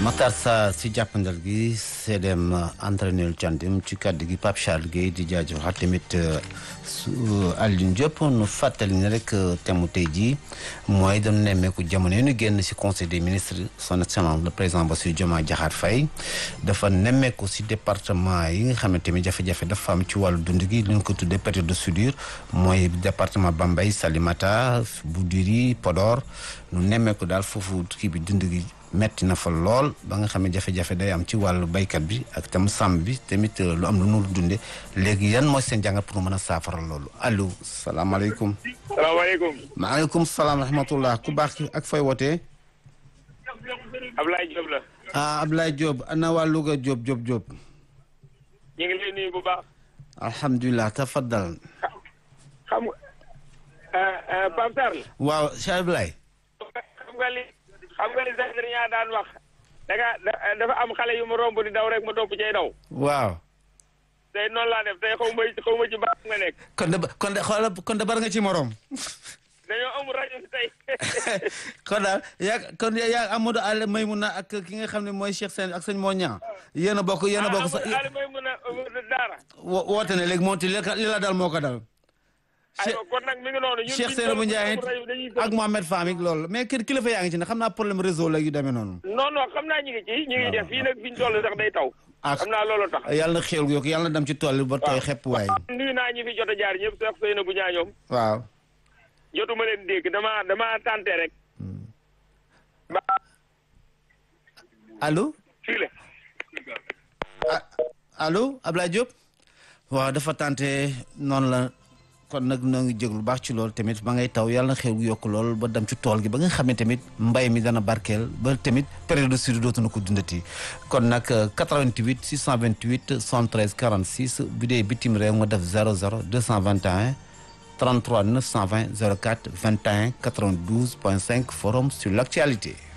Matar Sarr si jàppandal gi CDM entraîneur Thiandoum ci kàddu gi Pape Charles Guèye di jaajëfal tamit su Alioune Diop nu fàttali ne rek thème tey jii mooy dañu nemmeeku jamono yi ñu génn si conseil des ministres son excellence le président Bassirou Diomaye Diakhar Faye dafa nemmeeku si département yi nga xam ne tamit jafe-jafe dafa am ci wàllu dund gi li ñu ko tuddee période de soudure mooy département Bambey Salimata Boudiri Podor nu nemmeeku daal foofu kii bi dund gi. metti na fa lool ba nga xam ne jafe-jafe day am ci wàllu baykat bi ak tam sàmm bi tamit lu am lu nu dunde léegi yan mooy seen jàngat pour mën a saafara loolu allo salaamaaleykum. salaamaaleykum. maaleykum salaam rahmatullah ku baax ki ak fay wootee. Ablaye Diop la. ah Ablaye Diop ana waa Louga Diop Diop Diop. ñu ngi lay nuyu bu baax. alhamdulilah tafaddal. xam nga Pape Sarr. waaw Cheikh Ablaye. xam nga li xam nga li Zakaria daan wax. da nga dafa am xale yu ma romb di daw rek ma topp cay daw. waaw. tey noonu laa def tey xaw ma xaw ma ci baax nga nekk. kon de kon de xoolal kon de bar nga ci morom. dañoo amul rajo si tey. kon daal yaa kon yaa Amadou Aliou Maymouna ak ki nga xam ne mooy Cheikh Sène ak sëñ moo ñaa yéen a bokk yéen a bokk sax ah may mun a daara. wo- woote ne léegi moom ti li la dal moo ko dal. aywa kon nag mi ngi noonu. ñun Cheikh Seynabou Ndiaye ak Mohamed Fahmi loolu mais kër kilifa yaa ngi ci ne xam naa problème réseau la yu demee noonu. non non xam naa ñu ngi ci ñu ngi def fii nag fi ñu toll sax day taw. ah xam naa loolu tax. yàlla na xéwal yokk yàlla na dem ci tool yi ba tooy xepp waay. nuyu naa ñi fi jot a jaar ñëpp Cheikh Seynabou Ndiaye ñoom. waaw. jotuma leen dégg dama dama tànte rek. ba allo. fii la. ah allo Ablaye Diop. waaw dafa tànte noonu la kon nag noo ngi jéglu baax ci loolu tamit ba ngay taw yàlla na xew yokk lool ba dem ci tool gi ba nga xam ne tamit mbay mi dana barkeel ba tamit période de sud dootuñu ko dundati kon nag 88 628 73 46 bu dee bitim réew nga def 00 221 33 920 04 21 92 point 5 forum sur l'actualité